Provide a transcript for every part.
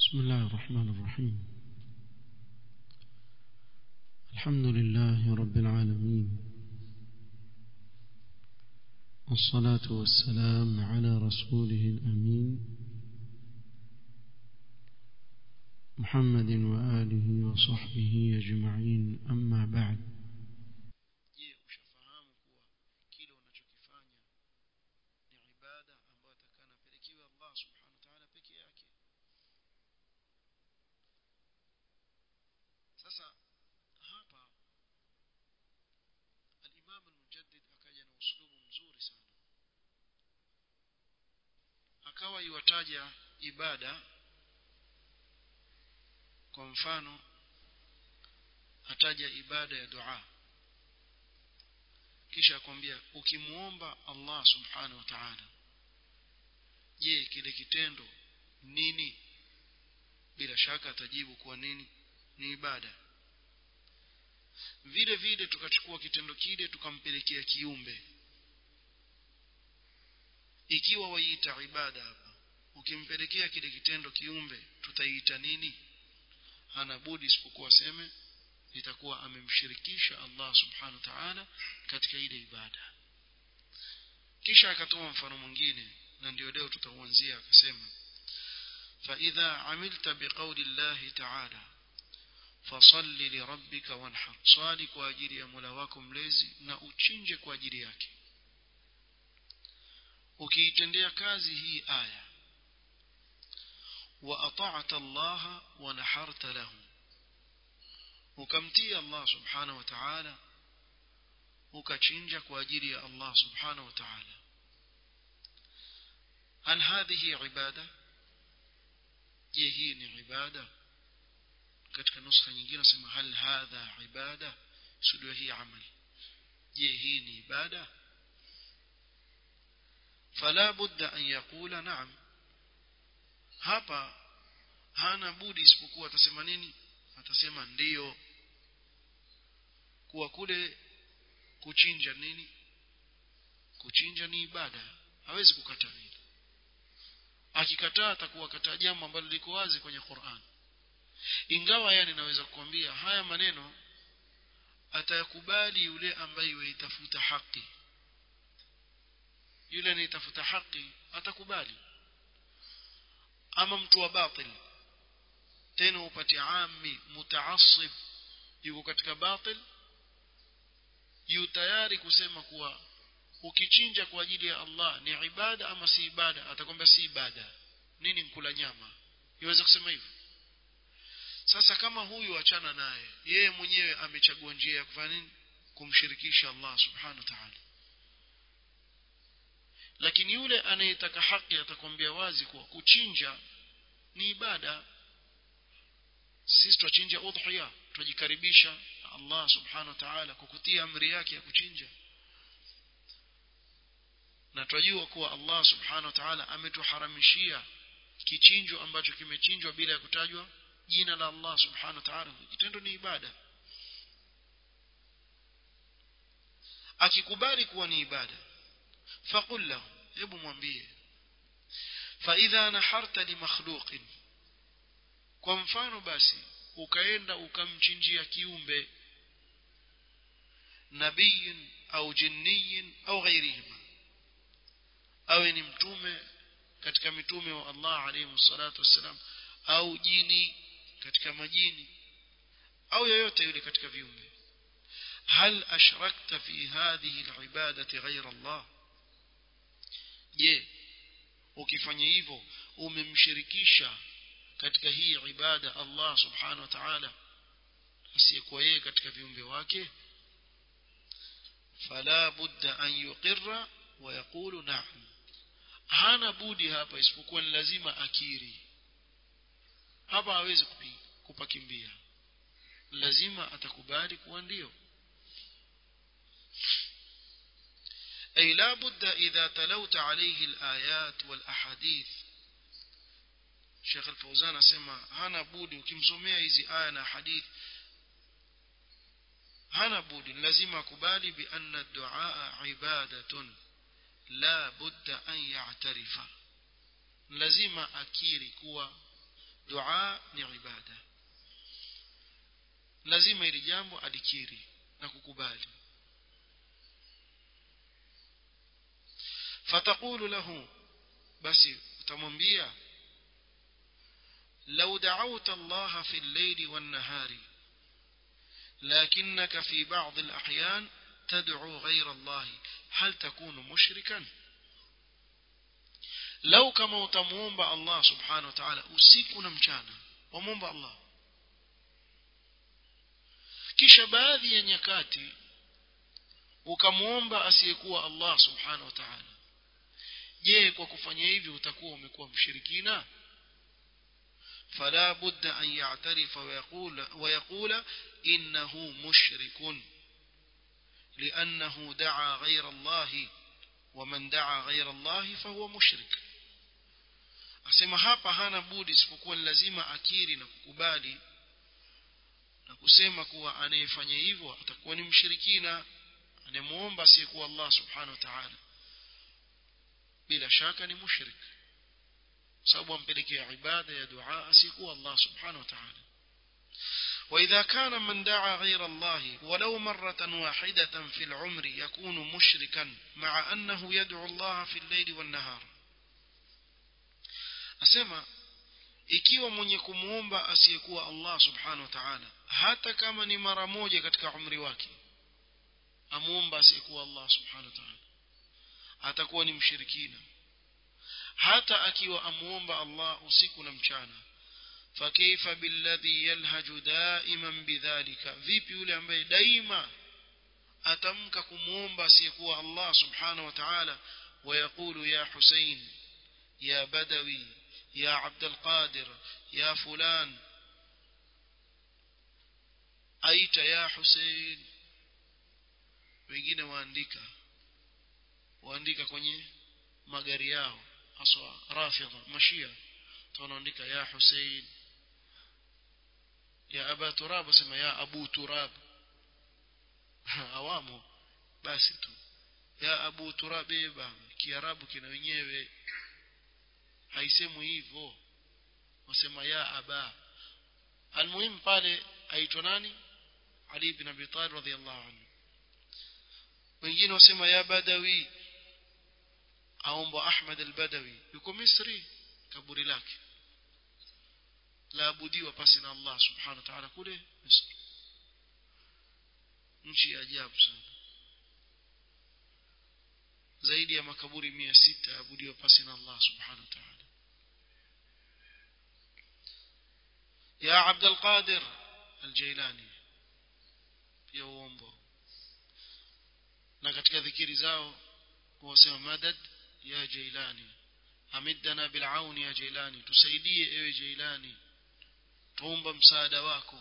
بسم الله الرحمن الرحيم الحمد لله رب العالمين والصلاة والسلام على رسوله الأمين محمد وآله وصحبه أجمعين أما بعد je ushafahamu kuwa kile unachokifanya ni ibada ambayo atakana apelekewe Allah subhanahu wa ta'ala peke yake sasa hapa al-Imam al-Mujaddid akaja na uslubu mzuri sana akawa iwataja ibada kwa mfano ataja ibada ya dua kisha akwambia ukimuomba Allah subhanahu wa ta'ala je kile kitendo nini bila shaka atajibu kuwa nini ni ibada vile vile tukachukua kitendo kile tukampelekea kiumbe ikiwa waiita ibada hapa ukimpelekea kile kitendo kiumbe tutaiita nini hana budi isipokuwa seme itakuwa amemshirikisha Allah subhanahu wa ta'ala katika ile ibada kisha akatoa mfano mwingine na ndio leo tutauanzia akasema فإذا عملت بقول الله تعالى فصل لربك وانحر صالي kwa ajili ya Mola wako mlezi na uchinje kwa ajili yake ukiitendea kazi hii aya wa ata'ta Allah wa naharta lahu ukamtii Allah subhanahu wa ta'ala ukachinja kwa ajili ya Allah subhanahu wa ta'ala hal hadhihi ibada je hii ni ibada katika nuskha nyingine nasema hal hadha ibada sudio hii amali je hii ni ibada fala budda an yaqula na'am hapa hana budi isipokuwa atasema nini atasema ndiyo kuwa kule kuchinja nini kuchinja ni ibada hawezi kukataa hili akikataa atakuwa kataa jambo ambalo liko wazi kwenye Qur'an ingawa yani naweza kukwambia haya maneno atayakubali yule ambaye yuitafuta haki yule anayetafuta haki atakubali ama mtu wa batil tena upate ami mutaassib yuko katika batil yu tayari kusema kuwa ukichinja kwa ajili ya Allah ni ibada ama si ibada atakwambia si ibada nini nkula nyama iweza kusema hivyo sasa kama huyu achana naye yeye mwenyewe amechagua njia ya kufanya nini kumshirikisha Allah subhanahu wa ta'ala lakini yule anayetaka haki atakwambia wazi kuwa kuchinja ni ibada sisi tuchinja udhiya tujikaribisha Allah subhanahu wa ta'ala kwa kutia amri yake ya kuchinja na tunajua kuwa Allah subhanahu wa ta'ala ametuharamishia kichinjo ambacho kimechinjwa bila ya kutajwa jina la Allah subhanahu wa ta'ala kitendo ni ibada akikubali kuwa ni ibada faqul lahu hebu mwambie fa idha naharta li makhluqin kwa mfano basi ukaenda ukamchinjia kiumbe nabiyin au jinniyin au ghairihima awe ni mtume katika mitume wa Allah alayhi salatu wassalam au jini katika majini au yoyote yule katika viumbe hal ashrakta fi hadhihi alibadati ghayra Allah je ukifanya hivyo umemshirikisha katika hii ibada Allah subhanahu wa ta'ala asiyekuwa yeye katika viumbe wake fala budda an yuqirra wa yaqulu na'am hana budi hapa isipokuwa ni lazima akiri hapa hawezi kupakimbia lazima atakubali kuwa ndio أي لا بد إذا تلوت عليه الآيات والأحاديث Sheikh Al-Fauzan asema hana budi ukimsomea hizi aya na hadith hana budi lazima akubali bi anna ad-du'a ibadatun la budda an ya'tarifa lazima akiri kuwa dua ni ibada lazima ili jambo alikiri na kukubali fatakulu lahu basi utamwambia لو دعوت الله في الليل والنهار لكنك في بعض الأحيان تدعو غير الله هل تكون مشركا لو كما تمومب الله سبحانه وتعالى usiku mchana wamwomba Allah kisha baadhi ya nyakati ukamwomba asiyekuwa Allah subhanahu wa ta'ala je kwa kufanya hivi utakuwa umekuwa mshirikina فلا بد أن يعترف ويقول, ويقول إنه مشرك لأنه دعا غير الله ومن دعا غير الله فهو مشرك asema hapa hana budi isipokuwa ni lazima akiri na kukubali na kusema kuwa anayefanya hivyo atakuwa ni mshirikina anayemuomba asiyekuwa Allah subhanahu wa ta'ala bila shaka ni mushrik sababu ampelekea ibada ya dua asiyekuwa Allah subhanahu wa ta'ala وإذا كان من دعا غير الله ولو مرة واحدة في العمر يكون مشركا مع أنه يدعو الله في الليل والنهار أسمى ikiwa mwenye kumuomba asiyekuwa Allah subhanahu wa ta'ala hata kama ni mara moja katika umri wake amuomba asiyekuwa Allah subhanahu wa ta'ala atakuwa ni mshirikina hata akiwa amuomba Allah usiku na mchana فكيف بالذي يلهج دائما بذلك vipi yule ambaye daima atamka kumuomba asiyekuwa Allah subhanahu wa ta'ala ويقول يا حسين يا بدوي يا عبد القادر يا فلان أيت يا حسين wengine waandika waandika kwenye magari yao haswa rafidha mashia tunaandika ya Hussein ya aba turab sema ya abu turab awamu basi tu ya abu turab eba kiarabu kina wenyewe haisemwi hivyo wasema ya aba almuhim pale aitwa nani ali ibn abi talib radhiyallahu anhu wengine wasema ya badawi aomba ahmad al-badawi yuko misri kaburi lake laabudiwa pasi na Allah subhanahu wa ta'ala kule Misri nchi ya ajabu sana zaidi ya makaburi mia sita yaabudiwa pasi na Allah subhanahu wa ta'ala ya Abd al-Qadir al-Jailani pia uombo na katika dhikiri zao wasema madad ya Jailani amidana bil'auni ya Jailani tusaidie ewe Jailani tuomba msaada wako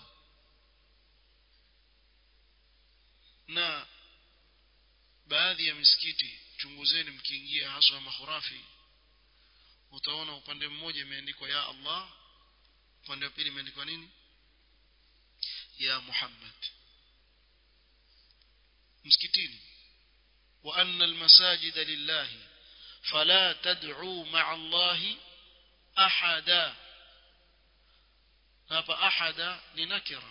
na baadhi ya misikiti chunguzeni mkiingia haswa mahurafi utaona upande mmoja imeandikwa ya Allah upande wa pili imeandikwa nini ya Muhammad msikitini wa anna almasajida lillahi fala tad'u ma'a Allahi ahada hapa ahada ni nakira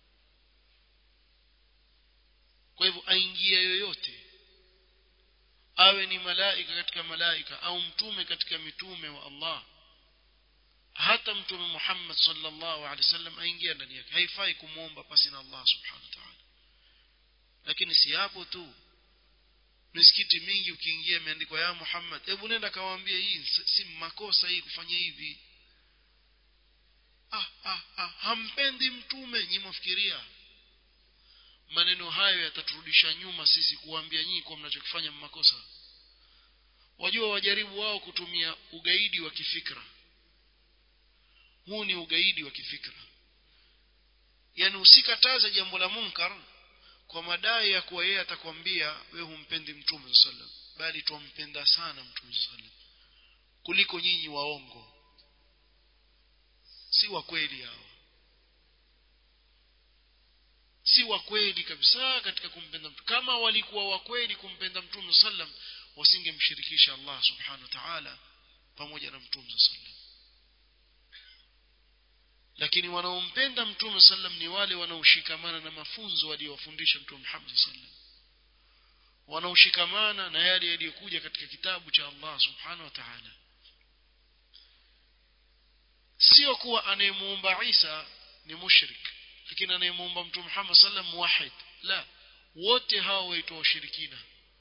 kwa hivyo aingia yoyote awe ni malaika katika malaika au mtume katika mitume wa Allah hata mtume Muhammad sallallahu alaihi wasallam aingia ndani yake haifai kumuomba pasi na Allah subhanahu wa ta'ala lakini si hapo tu misikiti mingi ukiingia imeandikwa ya Muhammad hebu nenda kawaambie hii si makosa hii kufanya hivi ah, ah, ah, hampendi mtume nyinyi mfikiria maneno hayo yataturudisha nyuma sisi kuambia nyinyi kwa mnachokifanya makosa wajua wajaribu wao kutumia ugaidi wa kifikra huu ni ugaidi wa kifikra yani usikataze jambo la munkar kwa madai ya kuwa yeye atakwambia wewe humpendi mtume sallam bali tumpenda sana mtume sallam kuliko nyinyi waongo si wa kweli hao si wa kweli kabisa katika kumpenda mtume kama walikuwa wa kweli kumpenda mtume sallam wasingemshirikisha Allah subhanahu wa ta'ala pamoja na mtume sallam lakini wanaompenda mtume sallam ni wale wanaoshikamana na mafunzo waliyowafundisha mtume Muhammad sallam wanaoshikamana na yale yaliyokuja katika kitabu cha Allah subhanahu wa ta'ala sio kuwa anayemuomba Isa ni mushrik lakini anayemuomba mtume Muhammad sallam muwahid la wote hao waitwa washirikina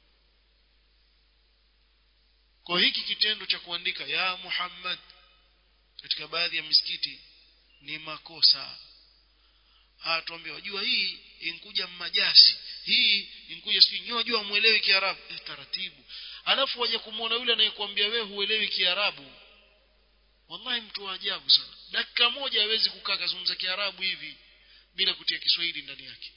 kwa hiki kitendo cha kuandika ya Muhammad katika baadhi ya misikiti ni makosa atuambia wajua hii inkuja mmajasi hii inkuja sijui nyoa jua muelewi kiarabu eh, taratibu alafu waje kumuona yule anayekuambia wewe huelewi kiarabu wallahi mtu wa ajabu sana dakika moja hawezi kukaa kazungumza kiarabu hivi bila kutia kiswahili ndani yake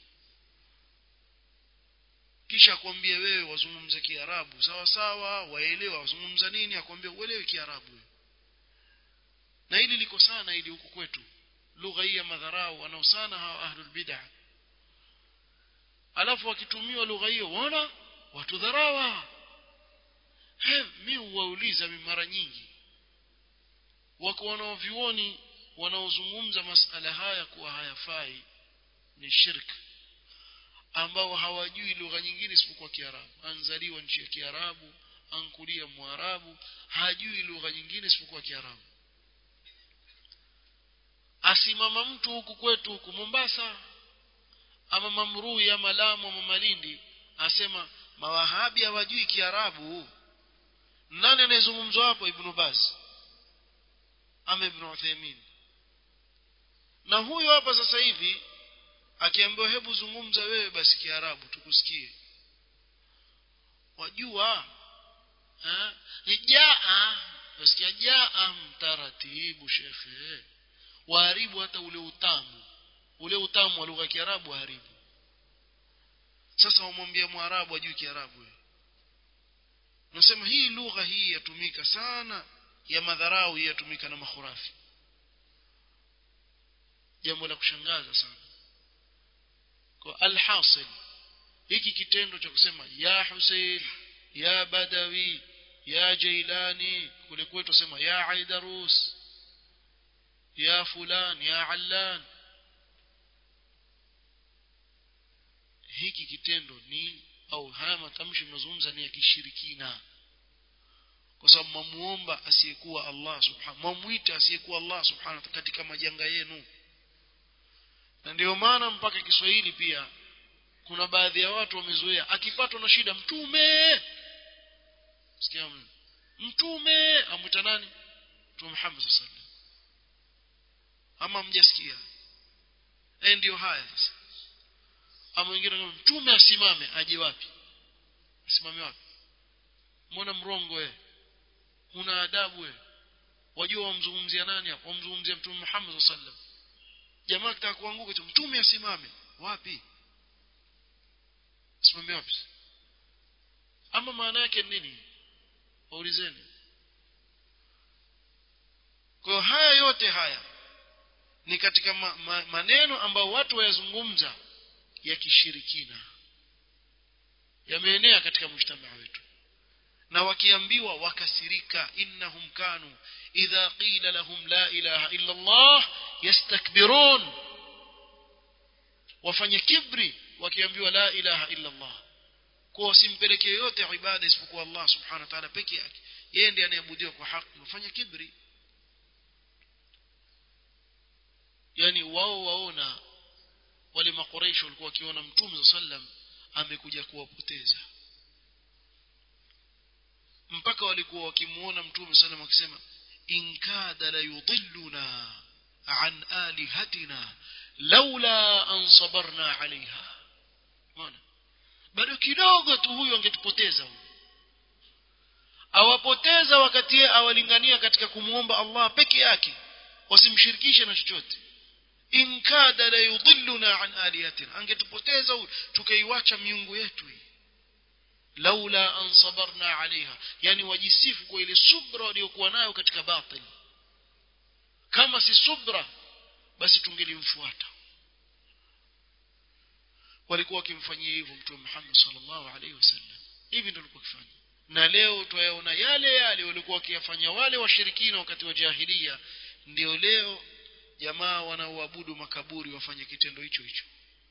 kisha akwambie wewe wazungumze kiarabu sawa sawa waelewa wazungumza nini akwambia uelewe kiarabu na hili liko sana hili huku kwetu lugha hii ya madharau wanao sana hawa ahlul bid'ah alafu wakitumiwa lugha hiyo waona watu dharawa he mi huwauliza mara nyingi wako wanaovyuoni wanaozungumza masala haya kuwa hayafai ni shirk ambao hawajui lugha nyingine isipokuwa kiarabu anzaliwa nchi ya kiarabu ankulia mwarabu hajui lugha nyingine isipokuwa kiarabu asimama mtu huku kwetu huku Mombasa ama Mamrui ama Lamu ama Malindi asema mawahabi hawajui kiarabu nani anayezungumzwa hapo Ibn Baz ama Ibn Uthaymeen na huyu hapa sasa hivi akiambiwa hebu zungumza wewe basi kiarabu tukusikie wajua eh jaa wasikia jaa mtaratibu shekhe waharibu hata ule utamu ule utamu wa lugha ya kiarabu waharibu sasa wamwambia mwarabu ajui kiarabu nasema hii lugha hii yatumika sana ya madharau hii yatumika na makhurafi jambo la kushangaza sana kwa alhasil hiki kitendo cha kusema ya Hussein ya Badawi ya Jailani kule kwetu sema ya Aidarus ya fulan ya Allan hiki kitendo ni au haya matamshi mnazungumza ni ya kishirikina kwa sababu mamuomba asiyekuwa Allah subhanahu mamuita asiyekuwa Allah subhanahu katika majanga yenu na ndio maana mpaka Kiswahili pia kuna baadhi ya watu wamezoea akipatwa na shida mtume sikia mtume amwita nani mtume Muhammad sallallahu alaihi ama mjasikia eh ndio haya sasa ama wengine kama mtume asimame aje wapi asimame wapi mbona mrongo wewe una adabu wewe wajua wamzungumzia nani hapo wamzungumzia mtume Muhammad sallallahu alaihi wasallam jamaa kitaka kuanguka tu mtume asimame wapi simame wapi ama maana yake nini waulizeni kwa haya yote haya ni katika ma, ma, maneno ambayo watu wayazungumza ya kishirikina yameenea katika mjtamaa wetu na wakiambiwa wakasirika innahum kanu idha qila lahum la ilaha illa Allah yastakbirun wafanye kibri wakiambiwa la ilaha illa Allah kwa wasimpeleke yote ibada isipokuwa Allah subhanahu wa ta'ala peke yake yeye ndiye anayeabudiwa kwa haki wafanye kibri yani wao waona wale makoreisho walikuwa wakiona mtume sallam amekuja kuwapoteza mpaka walikuwa wakimuona mtume sallam akisema in kada la yudilluna an alihatina laula an sabarna alaiha unaona bado kidogo tu huyu angetupoteza huyu awapoteza wakati awalingania katika kumuomba Allah peke yake wasimshirikishe na chochote in kada la yudilluna an alihatina angetupoteza huyu tukaiwacha miungu yetu hii laula an sabarna alaiha yani wajisifu kwa ile subra waliokuwa nayo katika batil kama si subra basi tungelimfuata walikuwa wakimfanyia hivyo mtume Muhammad sallallahu alaihi wasallam hivi ndio walikuwa wakifanya na leo twayaona yale yale walikuwa wakiyafanya wale washirikina wakati wa jahilia ndio leo jamaa wanaoabudu makaburi wafanye kitendo hicho hicho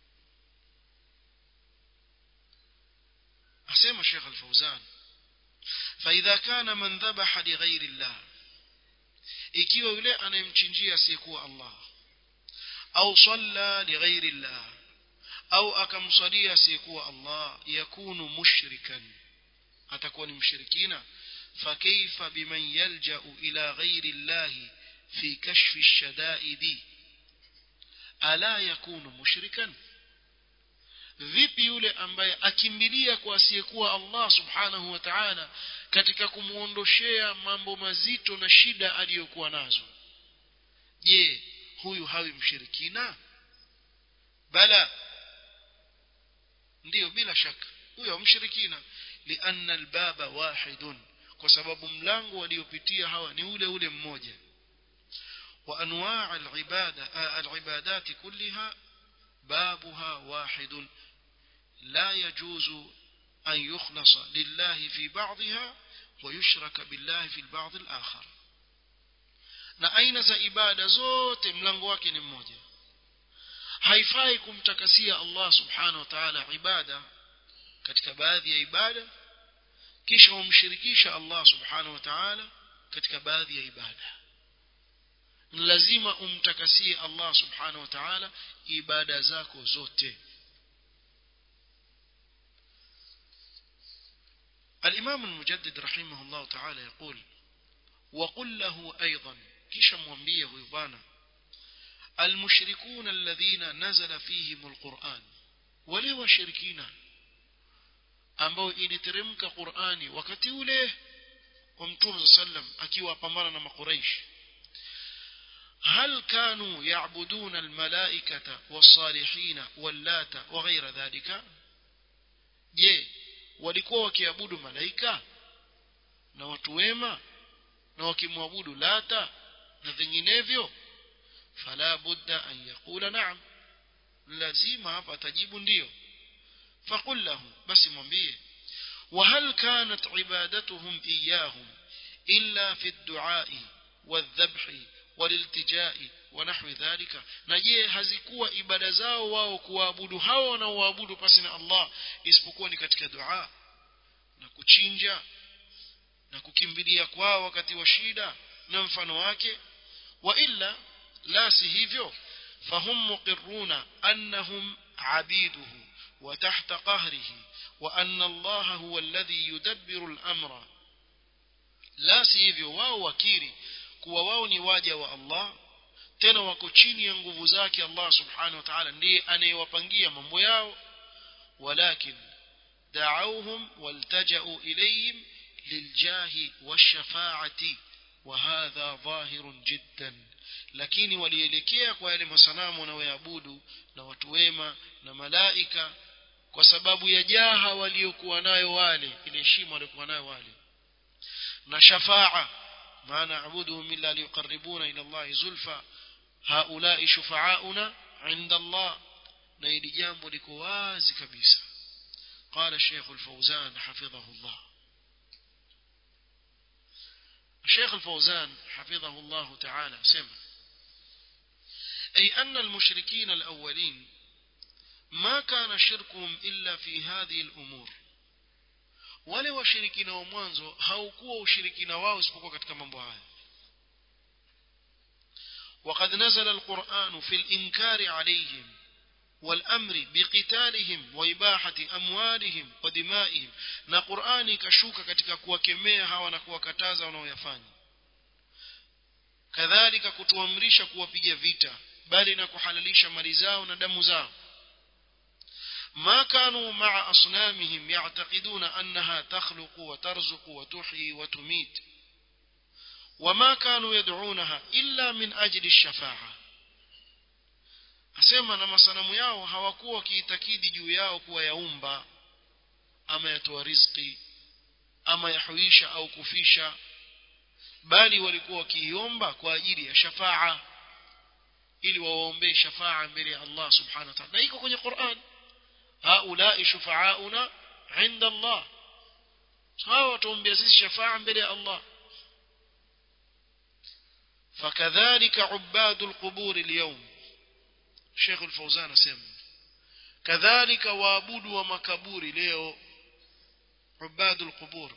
asema Sheikh Al-Fauzan فإذا كان من ذبح لغير الله ikiwa yule anayemchinjia asiyekuwa Allah au salla lighairi Allah au akamswalia asiyekuwa Allah yakunu mushrikan atakuwa ni mshirikina فكيف بمن يلجأ إلى غير الله في كشف الشدائد ألا يكون مشركا vipi yule ambaye akimbilia kwa asiyekuwa Allah subhanahu wa ta'ala katika kumuondoshea mambo mazito na shida aliyokuwa nazo je huyu hawi mshirikina bala ndiyo bila shaka huyo mshirikina lianna albaba wahidun kwa sababu mlango waliopitia hawa ni ule ule mmoja wa anwaa alibada alibadat kullaha بابها واحد لا يجوز أن يخلص لله في بعضها ويشرك بالله في البعض الآخر na aina za ibada zote mlango wake ni mmoja haifai kumtakasia Allah subhanahu wa ta'ala ibada katika baadhi ya ibada kisha umshirikisha Allah subhanahu wa ta'ala katika baadhi ya ibada ni lazima umtakasie Allah subhanahu wa ta'ala ibada zako zote الإمام المجدد رحمه الله تعالى يقول وقل له أيضا كيش موانبيه يبانا المشركون الذين نزل فيهم القرآن ولو شركين ambao iliteremka Qur'ani wakati ule wa Mtume sallam akiwa pambana na makuraish هل كانوا يعبدون الملائكة والصالحين واللات وغير ذلك je walikuwa wakiabudu malaika na watu wema na wakimwabudu lata na vinginevyo fala budda an yaqula na'am lazima hapa atajibu ndio faqul lahu basi mwambie وهل كانت عبادتهم إياهم إلا في الدعاء والذبح والالتجاء ونحو ذلك نجيه hazikuwa ibada zao wao kuabudu hao wanaoabudu pasi na Allah isipokuwa ni katika dua na kuchinja na kukimbilia kwao wakati wa shida na mfano wake wa illa la si hivyo fahum muqirruna annahum abiduhu wa tahta qahrihi wa anna Allah huwa alladhi yudabbiru al-amra la si hivyo wao wakiri kuwa wao ni waja wa Allah tena wako chini ya nguvu zake Allah subhanahu wa ta'ala ndiye anayewapangia mambo yao walakin da'awhum waltaja'u ilayhim liljahi washafa'ati وهذا ظاهر جدا lakini walielekea kwa yale masanamu wanaoyaabudu na watu wema na malaika kwa sababu ya jaha waliokuwa nayo wale ile heshima waliokuwa nayo wale na shafaa ما نعبدهم إلا ليقربونا إلى الله زلفى هؤلاء شفعاؤنا عند الله نيل جامب لكواز كبيسة قال الشيخ الفوزان حفظه الله الشيخ الفوزان حفظه الله تعالى سمع أي أن المشركين الأولين ما كان شركهم إلا في هذه الأمور wale washirikina wa mwanzo haukuwa ushirikina wao isipokuwa katika mambo haya وقد نزل القرآن في الإنكار عليهم والأمر بقتالهم وإباحة أموالهم ودمائهم na Qur'ani ikashuka katika kuwakemea hawa na kuwakataza wanaoyafanya kadhalika kutuamrisha kuwapiga vita bali na kuhalalisha mali zao na damu zao ما كانوا مع أصنامهم يعتقدون أنها تخلق وترزق وتحيي وتميت وما كانوا يدعونها إلا من أجل الشفاعة asema na masanamu yao hawakuwa wakiitakidi juu yao kuwa yaumba ama yatoa riziki ama yahuisha au kufisha bali walikuwa wakiiomba kwa ajili ya shafaa ili wawaombee shafaa mbele ya Allah subhanahu wa ta'ala na iko kwenye Qur'an هؤلاء شفعاؤنا عند الله hawa watuombea sisi shafaa mbele ya Allah فكذلك عباد القبور اليوم شيخ الفوزان سمع كذلك وابود ومكبور leo عباد القبور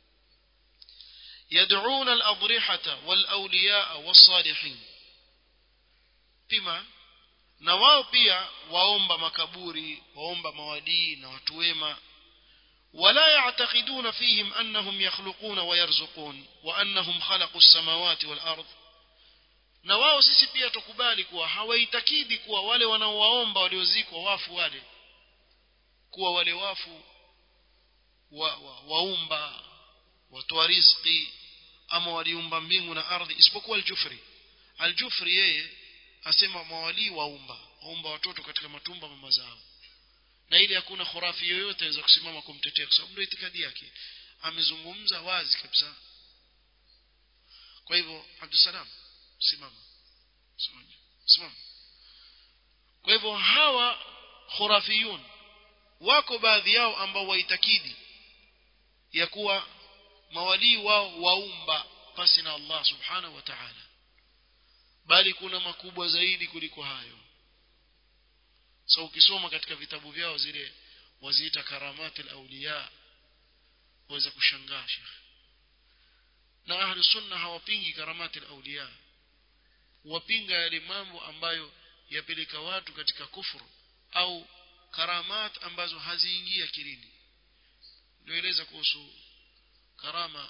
يدعون الأضرحة والأولياء والصالحين بما na wao pia waomba makaburi waomba mawadii na watu wema ولا يعتقدون فيهم أنهم يخلقون ويرزقون وأنهم خلقوا السماوات والأرض na wao sisi pia tukubali kuwa hawaitakidi kuwa wale wanaowaomba waliozikwa wafu wale kuwa wale wafu wa, wa, waumba watoa riziki ama waliumba mbingu na ardhi isipokuwa aljufri aljufri yeye asema mawalii waumba waumba watoto katika matumba mama zao na ili hakuna khurafi yoyote aweza kusimama kumtetea kwa sababu ndio itikadi yake amezungumza wazi kabisa kwa hivyo Abdusalam simama simama kwa hivyo hawa khurafiyun wako baadhi yao ambao waitakidi ya kuwa mawalii wao waumba pasi na Allah subhanahu wa ta'ala bali kuna makubwa zaidi kuliko hayo so ukisoma katika vitabu vyao zile waziita karamati al-awliya waweza kushangaa shekhi na ahli sunna hawapingi karamati al-awliya wapinga yale mambo ambayo yapeleka watu katika kufuru au karamat ambazo haziingia akilini nioeleza kuhusu karama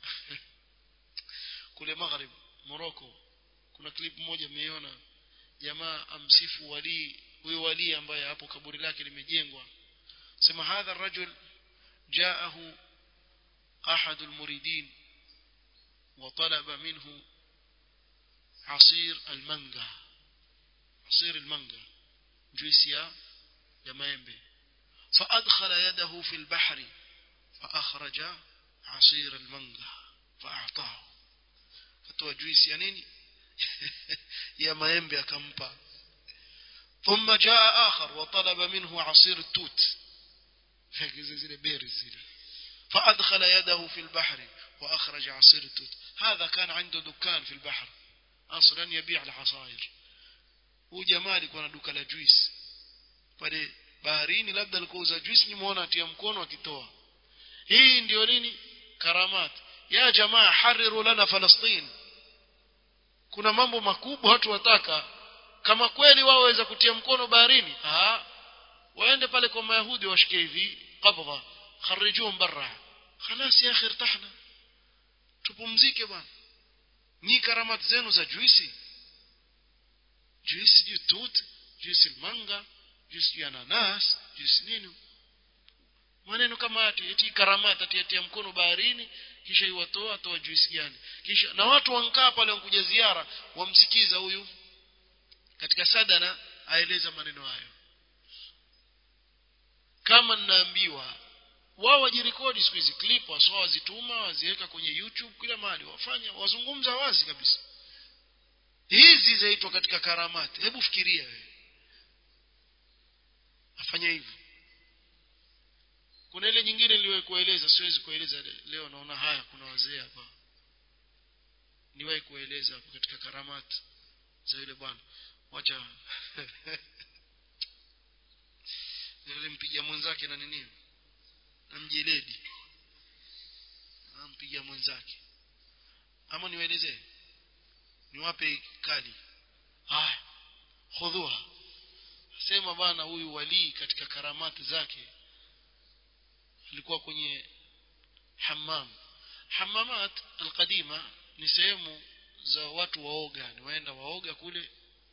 kule maghrib Morocco kuna clip moja mmeiona jamaa amsifu wali huyo wali ambaye hapo kaburi lake limejengwa sema hadha rajul jaahu ahad almuridin وطلب منه عصير المانجا عصير المانجا جويسيا يا مايمبي فأدخل يده في البحر فأخرج عصير المانجا فأعطاه فتوى جويس يا نيني يا مايمبي أكمبا ثم جاء آخر وطلب منه عصير التوت فأدخل يده في البحر وأخرج عصير التوت هذا كان عنده دكان في البحر أصلا يبيع العصائر huu jamaa alikuwa na duka la juice pale baharini labda alikuwa uza juice nimeona atia mkono akitoa hii ndio nini karamat ya jamaa hariru lana falastin kuna mambo makubwa watu wataka kama kweli wao waweza kutia mkono baharini ah waende pale kwa mayahudi washike hivi qabdha kharijuhum barra خلاص يا اخي ارتحنا tupumzike bwana ni karamati zenu za juisi juisi juu tut juisi manga juisi ya nanas juisi nini maneno kama ati eti karamati atiatia mkono baharini kisha iwatoa toa juisi gani kisha na watu wankaa pale wankuja ziara wamsikiza huyu katika sadana aeleza maneno hayo kama ninaambiwa wao wajirekodi siku hizi clip waswa wazituma waziweka kwenye YouTube kila mahali wafanya wazungumza wazi kabisa hizi zaitwa katika karamati hebu fikiria wewe afanya hivyo kuna ile nyingine niliwahi kueleza siwezi kueleza leo naona haya kuna wazee hapa niwahi kueleza hapo katika karamati za yule bwana wacha nilimpigia mwenzake na nini na mjeledi ampigia mwenzake ama niwaelezee niwape kali haya khudhuha sema bana huyu walii katika karamati zake alikuwa kwenye hammam hammamat alqadima ni sehemu za watu waoga ni waenda waoga kule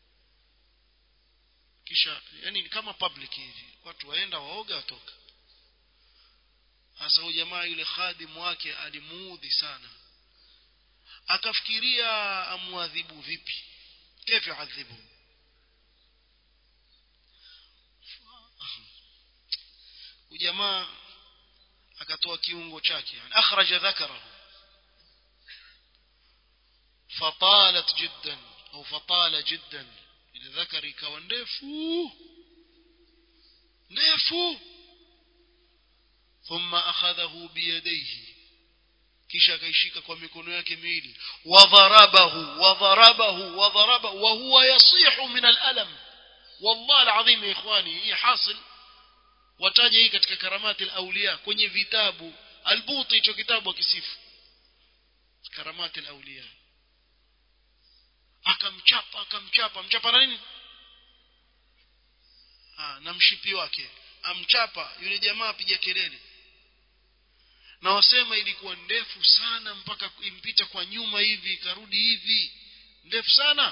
kisha yani ni kama public hivi watu waenda waoga watoka hasa huyu jamaa yule khadimu wake alimuudhi sana akafikiria amwadhibu vipi كيف يعذبه وجماعه akatoa kiungo chake yani akhraja dhakarahu fatalat jiddan au fatala jiddan ile dhakari ikawa ndefu ndefu ثم أخذه بيديه kisha akaishika kwa mikono yake miwili wadharabahu wadharabahu wadharabahu wa huwa yasihu min alalam wallahi alazim ya ikhwani hii hasil wataja hii katika karamati alawliya kwenye vitabu albuti hicho kitabu akisifu karamati alawliya akamchapa akamchapa mchapa na nini ah na mshipi wake amchapa yule jamaa apiga kelele na wasema ilikuwa ndefu sana mpaka impita kwa nyuma hivi ikarudi hivi ndefu sana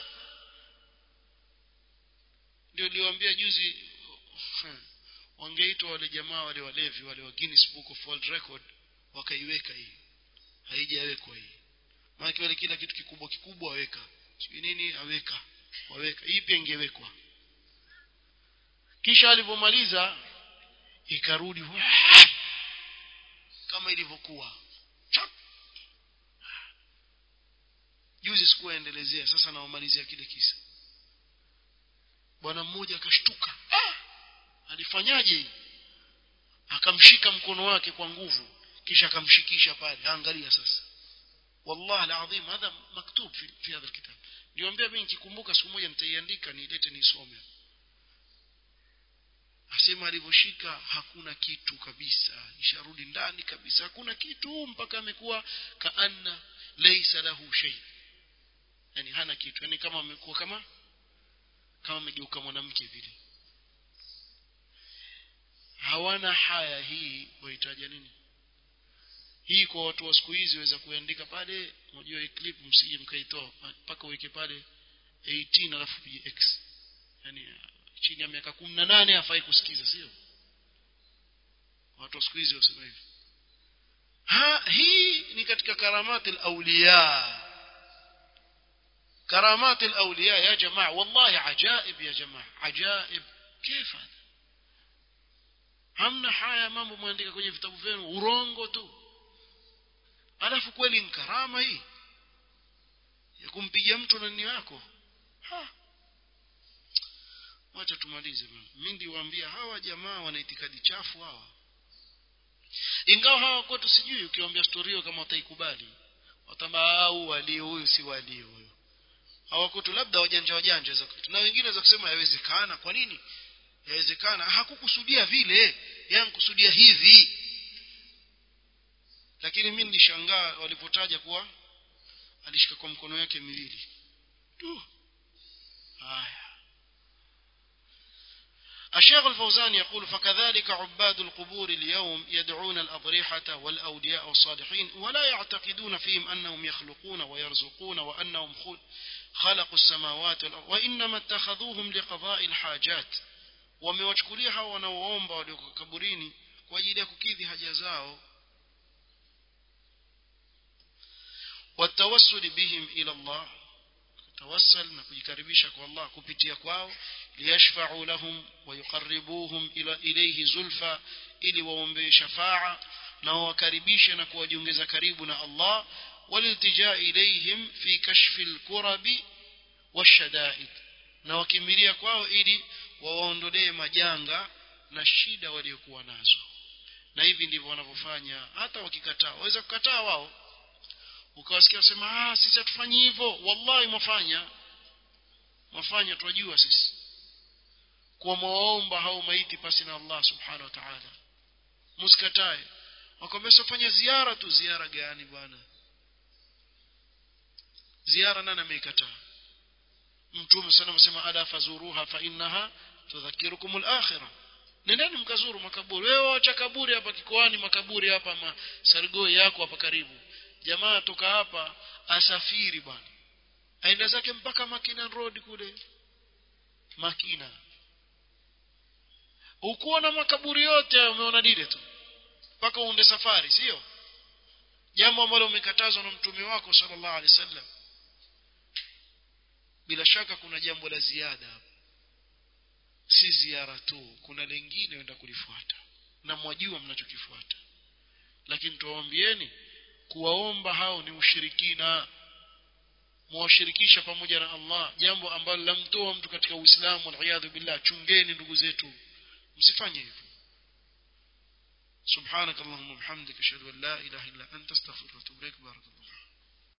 ndio niliwaambia juzi wangeitwa wale jamaa wale walevi wale wa Guinness Book of World Record wakaiweka hii haijawekwa hii maana wale kila kitu kikubwa kikubwa waweka sijui nini aweka waweka hii pia ingewekwa kisha alivyomaliza ikarudi kama ilivyokuwa juzi sikuendelezea sasa naomalizia kile kisa bwana mmoja akashtuka ah! alifanyaje akamshika mkono wake kwa nguvu kisha akamshikisha pale angalia sasa والله العظيم هذا مكتوب في, في هذا الكتاب niwaambia mimi nikikumbuka siku moja nitaiandika niilete nisome asema alivyoshika hakuna kitu kabisa isharudi ndani kabisa hakuna kitu mpaka amekuwa kaanna laysa lahu shay yani hana kitu yani kama amekuwa kama kama amegeuka mwanamke vile hawana haya hii wahitaji nini hii kwa watu wa siku hizi waweza kuandika pale unajua hii clip msije mkaitoa mpaka uweke pale 18 alafu pige x yani chini ya miaka 18 hafai kusikiza sio watu wa siku hizi wasema hivi ha hii ni katika karamati al-awliya karamati al-awliya ya jamaa wallahi ajaib ya jamaa ajaib كيف هذا hamna haya mambo mwandika kwenye vitabu vyenu urongo tu alafu kweli ni karama hii ya kumpiga mtu na nini wako ha wacha tumalize mimi ndiwaambia hawa jamaa wana itikadi chafu hawa ingawa hawa kwetu sijui ukiwaambia story kama wataikubali watamba au wali huyu si wali huyu hawa kwetu labda wajanja wajanja za kwetu na wengine za kusema yawezekana kwa nini yawezekana hakukusudia vile yani kusudia hivi lakini mimi nilishangaa walipotaja kuwa alishika kwa mkono yake miwili tu haya الشيخ الفوزان يقول فكذلك عباد القبور اليوم يدعون الأضرحة والأولياء والصالحين ولا يعتقدون فيهم أنهم يخلقون ويرزقون وأنهم خلقوا السماوات والأرض وإنما اتخذوهم لقضاء الحاجات wamewachukulia hao wanaoomba walioko kaburini kwa ajili ya kukidhi haja zao watawassul bihim ila Allah tawassal na kujikaribisha kwa Allah kupitia kwao liyashfa'u lahum wa yuqarribuhum ila ilayhi zulfa ili waombee shafa'a na wakaribishe na kuwajiongeza karibu na Allah waliltijaa ilayhim fi kashfi alkurabi washadaid na wakimbilia kwao ili wawaondolee majanga na shida waliokuwa nazo na hivi ndivyo wanavyofanya hata wakikataa waweza kukataa wao ukawasikia wasema ah sisi hatufanyi hivyo wallahi mwafanya mwafanya twajua sisi kwa mwaomba hao maiti pasi na Allah subhanahu wa ta'ala msikatae wakwambia sifanya ziara tu ziara gani bwana ziara nani ameikataa mtume sana msema ala fazuruha fa innaha tudhakirukum al-akhirah nendeni mkazuru makaburi wewe wacha kaburi hapa kikoani makaburi hapa ma sargoi yako hapa karibu jamaa toka hapa asafiri bwana aenda zake mpaka Makina Road kule Makina ukuona makaburi yote umeona dile tu mpaka uende safari sio jambo ambalo umekatazwa na mtume wako sallallahu alaihi wasallam bila shaka kuna jambo la ziada hapa si ziara tu kuna lingine wenda kulifuata na mwajua mnachokifuata lakini tuwaambieni kuwaomba hao ni ushirikina mwashirikisha pamoja na Allah jambo ambalo lamtoa mtu katika Uislamu wal billah chungeni ndugu zetu msifanye hivyo سبحانك اللهم وبحمدك اشهد ان لا اله الا انت استغفرك واتوب اليك بارك الله